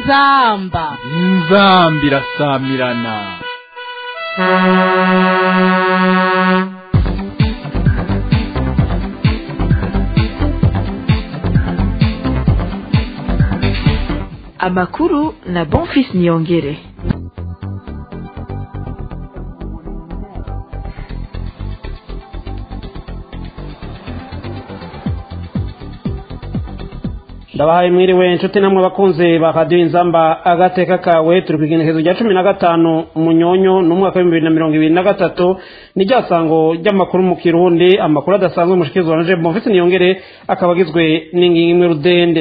inzamba inzamba irasamirana amakuru na bonfis niyongere ndabahaye mwiriwe inshuti namwe bakunze ba radiyo inzamba agateka kawe turi ku igenekerezo rya cumi na gatanu munyonyo n'umwaka w'ibihumbi bibiri na mirongo ibiri na gatatu ni rya sango ry'amakuru mu kirundi amakuru adasanzwe mushikizwa na jebu mufite niyongere akaba agizwe n'ingingo imwe rudende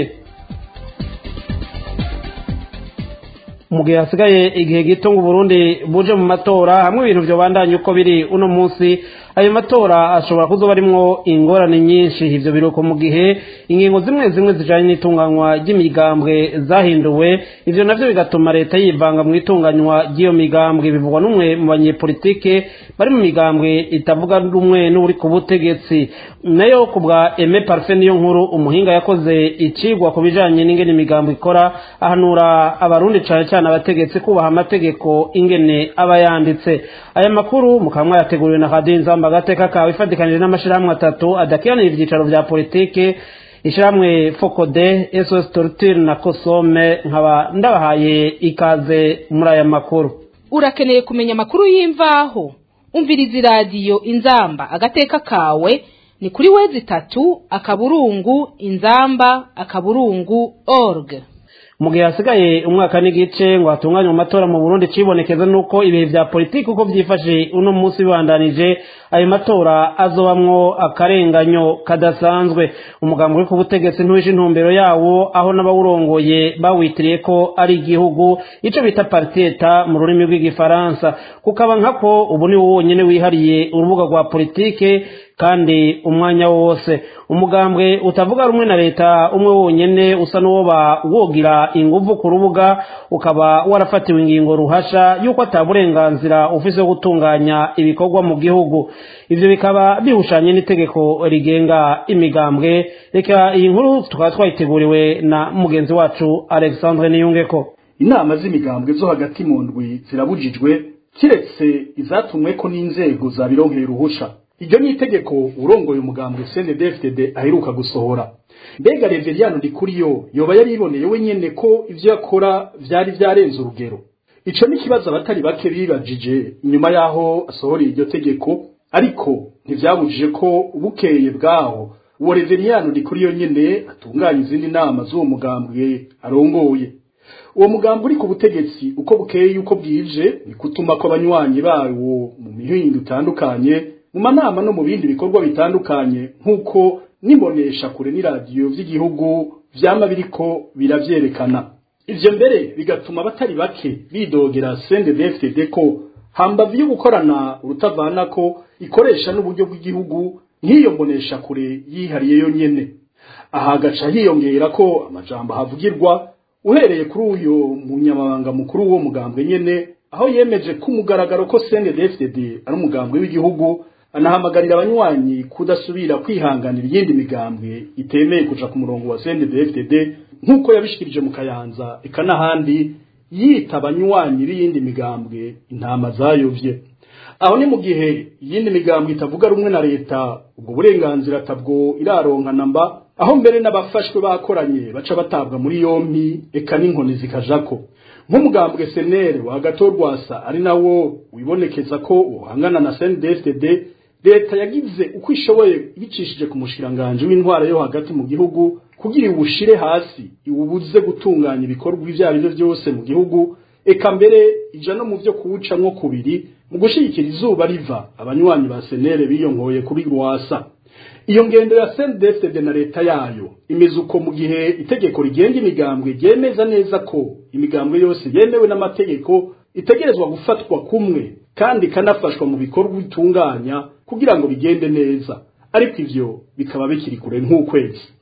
mu gihe hasigaye igihe gito ngo uburundi buje mu matora hamwe ibintu byobandanye uko biri uno munsi ayo matora ashobora kuzoba arimwo ingorane nyinshi ivyo biruko mu gihe ingingo zimwe zimwe zijanye n'itunganywa ry'imigambwe zahinduwe ivyo navyo bigatuma leta yivanga mu itunganywa ry'iyo migambwe bivugwa n'umwe mu banyepolitike bari mu migambwe itavuga rumwe n'uri ku butegetsi nayo ku bwa eme parfe niyo nkuru umuhinga yakoze icigwa ku bijanye n'ingene imigambwe ikora ahanura abarundi cane cyane abategetsi kubaha amategeko ingene aba yanditse aya makuru mukaba mwayateguriwe na radiyo inzamba agateka kawe ifatikanije n'amashirahamwe atatu adakiranira ivyicaro vya politike ishirahamwe fokode sos torture na kosome nkaba ndabahaye ikaze muri aya makuru urakeneye kumenya amakuru y'imvaho umviriza iradiyo inzamba agateka kawe ni kuri wezi itatu akaburungu inzamba akaburungu org mu gihe hasigaye umwaka n'igice ngo hatunganywe amatora mu burundi cibonekeza nuko ibihe vya politiki uko vyifashe uno munsi bibandanije ayo matora azobamwo akarenganyo kadasanzwe umugambi uri ku butegetsi ntuwishe intumbero yawo aho n'abawurongoye bawitiriye ko ari igihugu ico bita partiyeta mu rurimi rw'igifaransa kukaba nkako ubu ni wo wonyene wihariye urubuga rwa politike kandi umwanya wose umugambwe utavuga rumwe na leta umwe wonyene usa n'uwoba wogira inguvu ku rubuga ukaba warafatiwe ingingo ruhasha y'uko ata burenganzira ufise wo gutunganya ibikorwa mu gihugu ivyo bikaba bihushanye n'itegeko rigenga imigambwe reka iyi nkuru tukaba twayiteguriwe na mugenzi wacu alexandre niyungeko inama z'imigambwe zo hagati mu ndwi zirabujijwe kiretse izatumweko n'inzego zabironkeye uruhusha iryo ni itegeko urongoye umugambwe CNDD-FDD aheruka gusohora mbega Reveriyano Ndikuriyo yoba yari iboneye wenyene ko ivyo yakora vyari vyarenze urugero ico ni kibazo abatari bake bibajije inyuma yaho asohoreye iryo tegeko ariko ntivyabujije ko bukeye bwaho uwo Reveriyano Ndikuriyo nyene atunganya izindi nama z'uwo mugambwe arongoye uwo mugambi uri ku butegetsi uko bukeye yuko bwije ni kutuma ko abanywanyi bawo mu mihingo itandukanye mu manama no mu bindi bikorwa bitandukanye nk'uko nibonesha kure n'iradiyo vy'igihugu vyama biriko biravyerekana ivyo mbere bigatuma abatari bake bidogera CNDD-FDD ko hambavu yo gukorana urutavanako ikoresha n'uburyo bw'igihugu nk'iyo mbonesha kure yihariye yo nyene aha gaca hiyongera ko amajambo havugirwa uhereye kuri uyo munyamabanga mukuru w'uwo mugambwe nyene aho yemeje ko umugaragaro ko CNDD-FDD ari umugambwe w'igihugu anahamagarira abanywanyi kudasubira kwihanganira iyindi migambwe itemeye kuja ku murongo wa CNDD-FDD nk'uko yabishikirije mu Kayanza eka n'ahandi yita abanywanyi b'iyindi migambwe intama zayovye aho ni mu gihe iyindi migambwe itavuga rumwe na leta ubwo burenganzira atabwo iraronkana mba aho mbere n'abafashwe bakoranye baca batabwa muri yompi eka n'inkoni zikajako nk'umugambwe senere wa gatorwasa ari nawo wibonekeza ko uhangana na CNDD-FDD leta yagize uko ishoboye ibicishije ku mushiranganje w'intwara yo hagati mu gihugu kugira iwushire hasi iwubuze gutunganya ibikorwa ivyo ari byo byose mu gihugu eka mbere ija no mu vyo kuwucamwo kubiri mu gushigikira izuba riva abanywanyi ba senere biyonkoye kuri rwasa iyo ngendo ya CNDD-FDD na leta yayo imeze uko mu gihe itegeko rigenga imigambwe ryemeza neza ko imigambwe yose yemewe n'amategeko itegerezwa gufatwa kumwe kandi ikanafashwa mu bikorwa bitunganya kugira ngo bigende neza ariko ivyo bikaba bikiri kure nk'ukwezi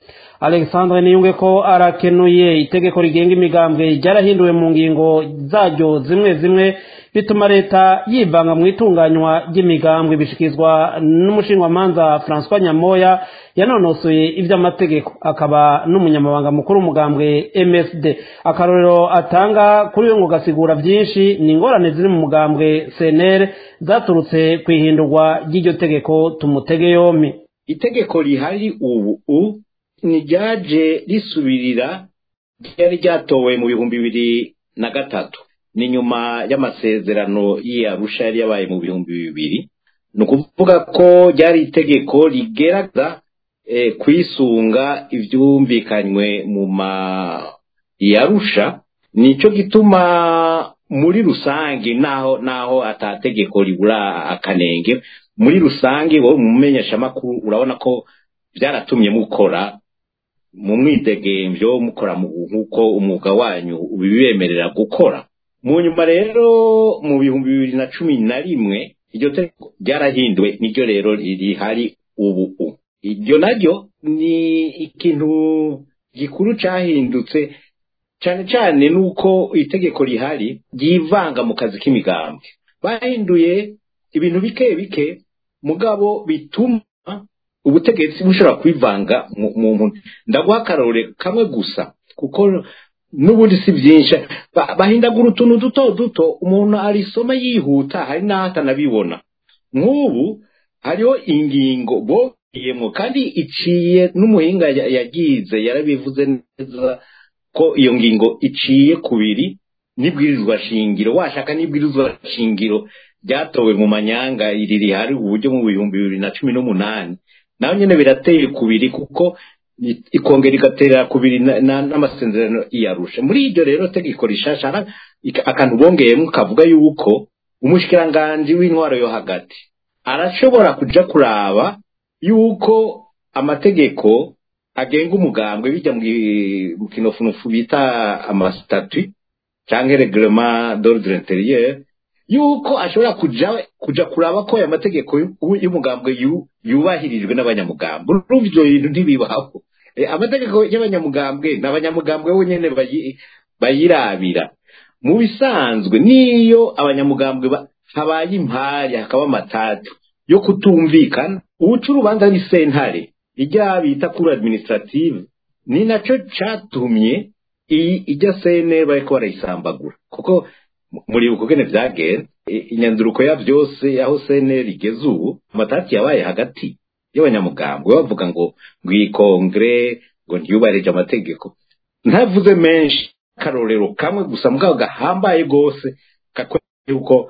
alexandre niyunge ko arakenuye itegeko rigenga imigambwe ryarahinduwe mu ngingo zaryo zimwe zimwe bituma leta yivanga mu itunganywa ry'imigambwe bishyikirizwa n'umushinjwamanza francois nyamoya yanonosoye iby'amategeko akaba n'umunyamabanga mukuru w'umugambwe msd akarorero atanga kuri we ngo gasigura byinshi ni ingorane ziri mu mugambwe cnr zaturutse ku ihindurwa ry'iryo tegeko tumutege yombi itegeko rihari ubu ni ryaje risubirira ryari ryatowe mu bihumbi bibiri na gatatu ni nyuma y'amasezerano y'iyarusha yari yabaye mu bihumbi bibiri ni ukuvuga ko ryari itegeko rigerageza kwisunga ibyumvikanywe mu ma yarusha nicyo gituma muri rusange naho naho atategeko ribura akanenge muri rusange wowe mu menyeshamakuru urabona ko byaratumye mukora mu mwidegembyo mukora nk'uko umwuga wanyu ubibemerera gukora mu nyuma rero mu bihumbi bibiri na cumi na rimwe iryo tegeko ryarahinduwe niryo rero rihari ubu iryo naryo ni ikintu gikuru cyahindutse cyane cyane nuko itegeko rihari ryivanga mu kazi k'imigambwe bahinduye ibintu bike bike mugabo bituma ubutegetsi bushobora kwivanga mu muntu ndaguha akarore kamwe gusa kuko n'ubundi si byinshi bahindagura utuntu duto duto umuntu arisoma yihuta hari n'aho atanabibona nk'ubu hariho ingingo bogiyemo kandi iciye n'umuhinga yagize yarabivuze neza ko iyo ngingo iciye kubiri n'ibwirizwa shingiro washaka n'ibwirizwa shingiro ryatowe mu manyanga iri rihari uburyo mu bihumbi bibiri na cumi n'umunani naho nyine birateye kubiri kuko ikongera igatera kubiri n'amasezerano iyarusha muri iryo rero tegeko rishasha akantu bongeyemo kavuga yuko umushikiranganji w'intwaro yo hagati arashobora kuja kuraba yuko amategeko agenga umugambwe bijya mu kinofunofu bita amasitati cyangwa reglement d'ordre intérieur yuko ashobora kuja kuja kuraba ko aya mategeko y'umugambwe yubahirijwe n'abanyamugambwe urumva ibyo bintu ntibibaho amategeko y'abanyamugambwe ni abanyamugambwe bonyine bayirabira mu bisanzwe niyo abanyamugambwe habaye impari hakaba amatatu yo kutumvikana ubuca urubanza ni sentare ijya bita kuri administrative ni nacyo cyatumye iyi ijya sene bariko barayisambagura kuko muri uko gene byagenze inyanduruko ya byose aho sene rigeze ubu amatati yabaye hagati y'abanyamugambwe bavuga ngo ngo iyi kongere ngo ntiyubahirije amategeko ntavuze menshi akarorero kamwe gusa mugabo gahambaye rwose kakwereka yuko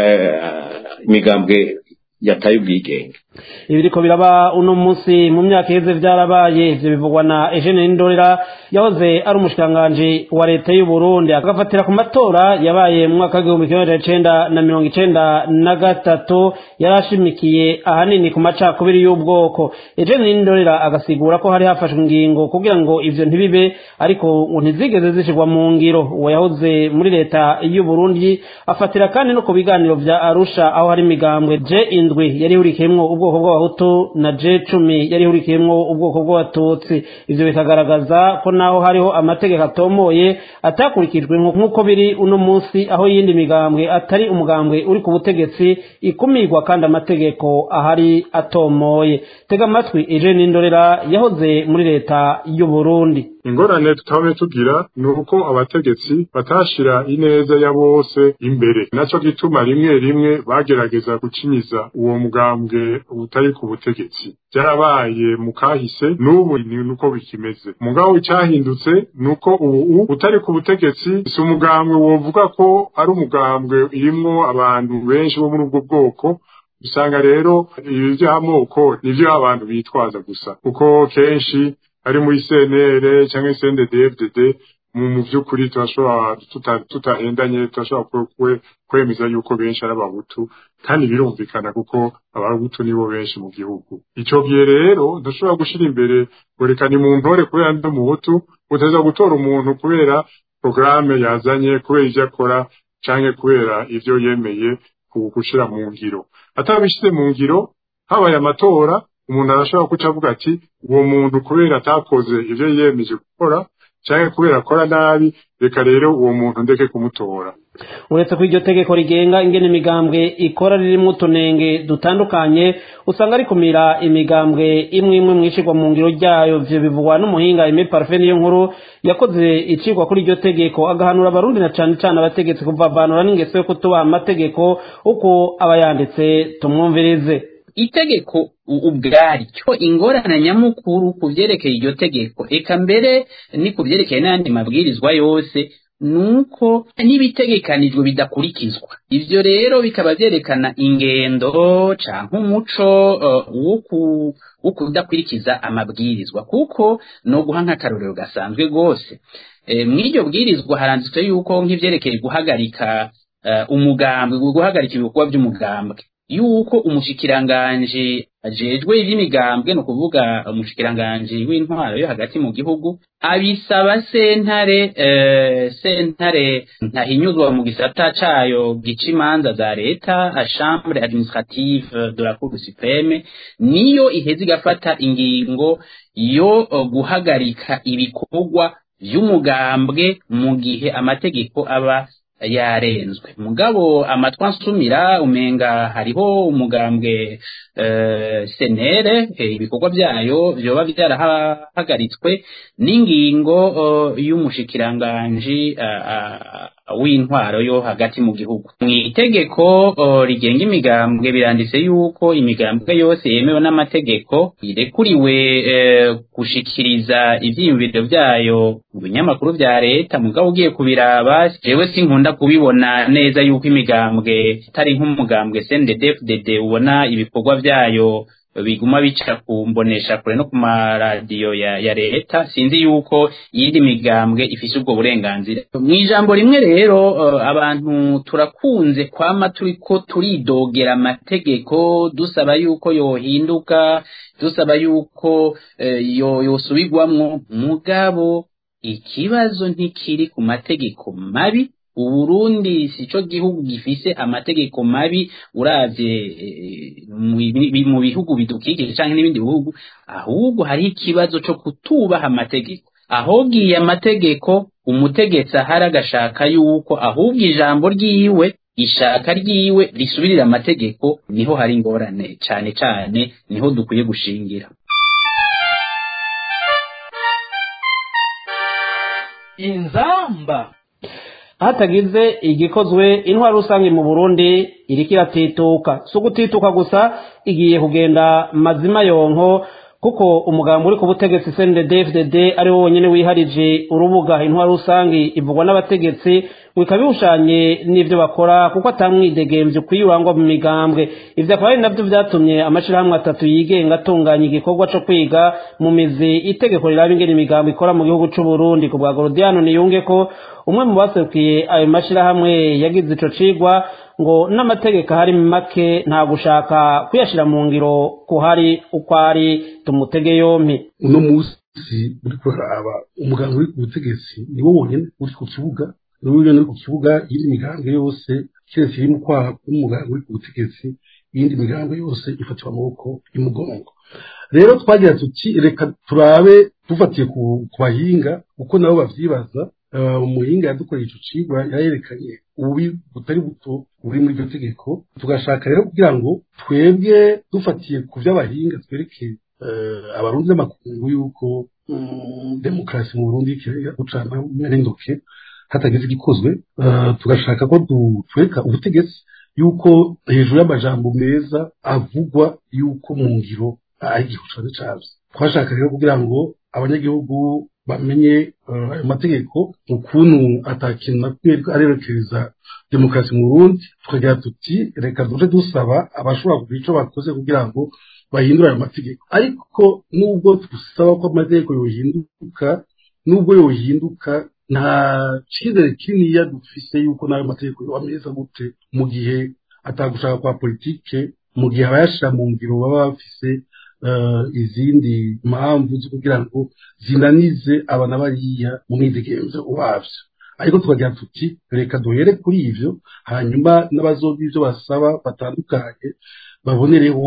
imigambwe yataye ubwigenge ibiriko biraba uno munsi mu myaka iheze byarabaye ivyo bivugwa na Eugene Ndorera yahoze ari umushikiranganji wa leta y'u Burundi agafatira ku matora yabaye mu mwaka w'igihumbi kimwe magana cenda na mirongo icenda na gatatu yarashimikiye ahanini ku macakubiri y'ubwoko Eugene Ndorera agasigura ko hari hafashwe ingingo kugira ngo ivyo ntibibe ariko ngo ntizigeze zishirwa mu ngiro uwo yahoze muri leta y'u Burundi afatira kandi no ku biganiro vya Arusha aho hari imigambwe je indwi yari ihurikiyemwo ubwoko bw'abahutu na je cumi yari ihurikiyemwo ubwoko bw'abatutsi ivyo bikagaragaza ko naho hariho amategeko atomoye atakurikijwe nk'uko biri uno munsi aho yindi migambwe atari umugambwe uri ku butegetsi ikumirwa kandi amategeko ahari atomoye tega amatwi eje n'indorera yahoze muri leta y'u Burundi ingorane tutabe tugira ni uko abategetsi batashira ineza ya bose imbere naco gituma rimwe rimwe bagerageza gucinyiza uwo mugambwe utari ku butegetsi byarabaye mu kahise n'ubu ni uko bikimeze mugabo icyahindutse ni uko ubu utari ku butegetsi si umugambwe wovuga ko ari umugambwe irimwo abantu benshi bo muri ubwo bwoko usanga rero ibi by'amoko nibyo abantu bitwaza gusa kuko kenshi ari muri CNR cyangwa CNDD-FDD mu by'ukuri turashobora tutahendanye turashobora kwemeza yuko benshi ari abahutu kandi birumvikana kuko abahutu nibo benshi mu gihugu icyo gihe rero dushobora gushyira imbere werekana mu ntore kubera ndi umuhutu utaza gutora umuntu kubera porogaramu yazanye kubera ibyo akora cyangwa kubera ibyo yemeye gushyira mu ngiro atabishyize mu ngiro habaye amatora umuntu arashobora kuca avuga ati uwo muntu kubera atakoze ivyo yiyemeje gukora canke kubera akora nabi reka rero uwo muntu ndeke kumutora uretse ko iryo tegeko rigenga ingene imigambwe ikora ririmo utunenge dutandukanye usanga rikumira imigambwe imwe imwe mwishirwa mu ngiro ryayo ivyo bivugwa n'umuhinga Aimé Parfait niyo nkuru yakoze icigwa kuri iryo tegeko agahanura abarundi na cane cane abategetsi kuvavanura n'ingeso yo kutubaha amategeko uko aba yanditse tumwumvirize itegeko ubwaryo ingorane nyamukuru ku byerekeye iryo tegeko eka mbere ni ku byerekeye n'ayandi mabwirizwa yose nuko n'ibitegekanijwe bidakurikizwa ivyo rero bikaba vyerekana ingendo canke umuco uh, wo kudakurikiza amabwirizwa kuko no guha nk'akarorero gasanzwe rwose e, mw'iryo bwirizwa haranditswe yuko nk'ivyerekeye guhagarika uh, umugambwe guhagarika ibikorwa vy'umugambwe yuko umushikiranganji ajejwe ivy'imigambwe no kuvuga umushikiranganji w'intwaro yo hagati mu gihugu abisaba sentare eh, sentare ntahinyuzwa mu gisata cayo gica imanza za leta chambre administrative de la cour supreme niyo iheza igafata ingingo yo uh, guhagarika ibikorwa vy'umugambwe mu gihe amategeko aba yarenzwe mugabo amatwa nsumira umenga hariho umugambwe uh, senere ibikorwa byayo vyoba vyarahagaritswe n'ingingo uh, y'umushikiranganji uh, w'intwaro yo hagati mu gihugu mu itegeko uh, rigenga imigambwe biranditse yuko imigambwe yose yemewe n'amategeko irekuriwe uh, gushikiriza ivyiyumviro vyayo mu binyamakuru vya leta mugabo ugiye kubiraba jewe sinkunda kubibona neza yuko imigambwe itari nk'umugambwe CNDD-FDD ubona ibikorwa vyayo biguma bica ku mbonesha kure no ku maradiyo ya, ya leta sinzi yuko iyindi migambwe ifise ubwo burenganzira mu ijambo rimwe rero uh, abantu turakunze kwama turiko turidogera amategeko dusaba yuko yohinduka dusaba yuko uh, yo yosubirwamwo mugabo ikibazo ntikiri ku mategeko mabi uburundi sico gihugu gifise amategeko mabi uravye mu bihugu bidukikije canke n'ibindi bihugu ahubwo hariho ikibazo co kutubaha amategeko ahogiye amategeko umutegetsi ahari agashaka yuko ahubwo ijambo ryiwe ishaka ryiwe risubirira amategeko niho hari ingorane cane cane niho dukwiye gushingira inzamba hatagize igikozwe intwaro rusange mu burundi iriko iratituka si ugutituka gusa igiye kugenda mazima yonko kuko umugambi uri ku butegetsi cndfdd ari wo wonyine wiharije urubuga intwaro rusange ivugwa n'abategetsi bikaba biwushanye n'ibyo bakora kuko atamwidegemvye ukwiye urangwa mu migambwe ivyo akaba ari navyo vyatumye amashirahamwe atatu yigenga atunganya igikorwa co kwiga mu mizi itegeko riraba ingene imigambo ikora mu gihugu c'uburundi ku bwa gorodiano niyunge ko umwe mu baserukiye ayo mashirahamwe yagize ico cigwa ngo n'amategeko ahari make nta gushaka kuyashira mu ngiro kuhari uko ari tumutege yompi uno musi uri kuraba umuganga uri ku butegetsi niwo wonyene uri ku kibuga niwo wonyene uri ku kibuga iyindi migambwe yose keretse iri mu kwaha k'umuganga uri ku butegetsi iyindi migambwe yose ifatira amaboko y'umugongo rero twagira tuti reka turabe dufatiye ku bahinga uko nabo bavyibaza umuhinga yadukoreye ico cigwa yarerekanye ububi butari buto buri muri iryo tegeko tugashaka rero kugira ngo twebwe dufatiye ku vy'abahinga twereke abarundi n'amakungu yuko demokarasi mu burundi gucana merindoke hatagize igikozwe tugashaka ko twereka ubutegetsi yuko hejuru y'amajambo meza avugwa yuko mu ngiro ari igihu cane cavyo twashaka rero kugira ngo abanyagihugu bamenye ayo mategeko ukuntu atakintu na kumwe arerekeza demokarasi mu burundi tukagira tuti reka duje dusaba abashobora kugira ico bakoze kugira ngo bahindure ayo mategeko ariko nubwo dusaba ko amategeko yohinduka nubwo yohinduka nta cizere kininiya dufise yuko n'ayo mategeko yoba meza gute mu gihe atagushaka kwa politike mu gihe abayashira mu ngiro baba bafise izindi mpamvu zo kugira ngo zinanize abana bariya mu mwidegemvyo wavyo ariko tukagira tuti reka duhere kuri ivyo hanyuma n'abazoga ivyo basaba batandukanye babonereho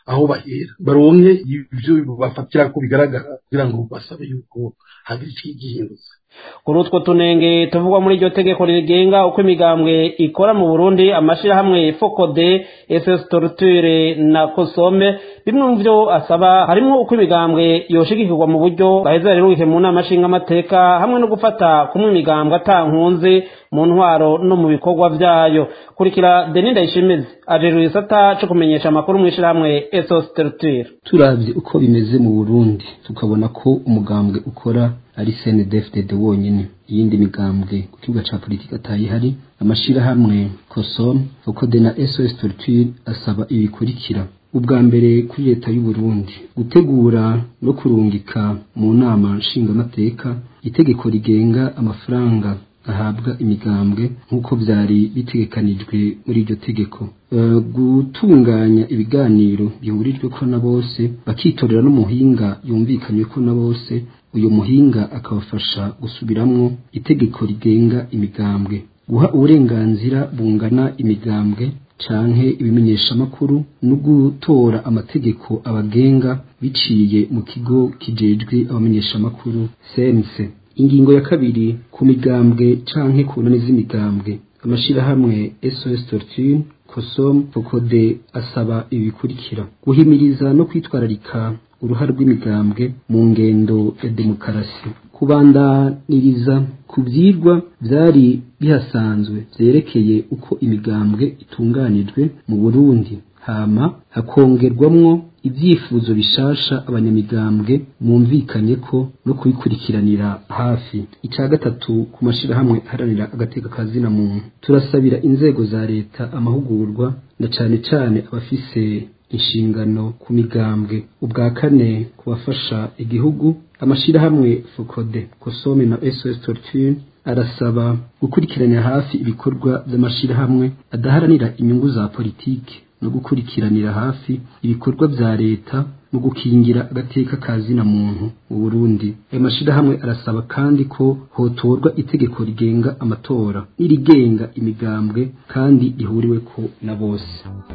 aho bahera baronke ibyo bafatira ko bigaragara kugira ngo basabe yuko hagira ikigihindutse kuri utwo tunenge tuvugwa muri iryo tegeko rigenga uko imigambwe ikora mu burundi amashyirahamwe fokode ss torture na kosome bimwe mu byo asaba harimo uko imigambwe yoshigikirwa mu buryo gaheza riruke mu nama nshingamateka hamwe no gufata kumwe imigambwe atankunze mu ntwaro no mu bikorwa byayo kurikira deni ndayishimize ajejwe igisata cyo kumenyesha amakuru mu ishyirahamwe ss torture turabye uko bimeze mu burundi tukabona ko umugambwe ukora ari CNDD-FDD wonyine iyindi migambwe ku kibuga ca politiki atayihari amashirahamwe COSOM FOCODE na SOS Torture asaba ibikurikira ubwa mbere kuri leta y'u Burundi gutegura no kurungika mu nama nshingamateka itegeko rigenga amafaranga ahabwa imigambwe nk'uko byari bitegekanijwe muri iryo tegeko uh, gutunganya ibiganiro bihurijwe ko na bose bakitorera n'umuhinga yumvikanywe ko na bose uyu muhinga akabafasha gusubiramwo itegeko rigenga imigambwe guha uburenganzira bungana imigambwe canke ibimenyeshamakuru no gutora amategeko abagenga biciye mu kigo kijejwe abamenyeshamakuru CNC ingingo ya kabiri ku migambwe canke ku nani z'imigambwe amashirahamwe SOS Torture COSOM FOCODE asaba ibikurikira guhimiriza no kwitwararika uruhare rw'imigambwe mu ngendo ya demokarasi kubandaniriza ku byigwa byari bihasanzwe byerekeye uko imigambwe itunganijwe mu burundi hama hakongerwamwo ibyifuzo bishasha abanyamigambwe mwumvikanye ko no kubikurikiranira hafi icya gatatu ku mashyirahamwe aharanira agateka ka zina muntu turasabira inzego za leta amahugurwa na cyane cyane abafise inshingano ku migambwe ubwa kane kubafasha igihugu amashyirahamwe fokode kosome na sos torture arasaba gukurikiranira hafi ibikorwa by'amashyirahamwe adaharanira inyungu za politiki no gukurikiranira hafi ibikorwa bya leta mu gukingira agateka ka zina muntu mu Burundi ayo mashirahamwe arasaba kandi ko hotorwa itegeko rigenga amatora n'irigenga imigambwe kandi rihuriweko na bose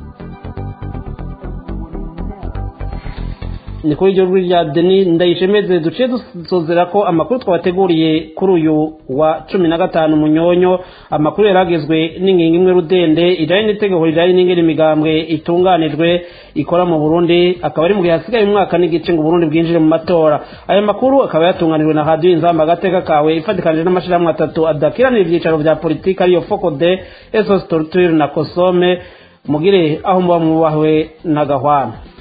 ni kuri iryo rya deni ndayishemeze duciye dusozera ko amakuru twabateguriye kuri uyu wa cumi na gatanu munyonyo amakuru yaragezwe n'ingingo imwe rudende ijyanye n'itegeko rijyanye n'ingene imigambwe itunganijwe ikora mu burundi akaba ari mu gihe hasigaye umwaka n'igice ngo uburundi bwinjire mu matora aya makuru akaba yatunganijwe na radiyo inzamba agateka kawe ifatikanije n'amashyirahamwe atatu adakiranira ibyicaro bya politiki ariyo fokode esos torture na kosome mugire aho muba mwubahwe na gahwana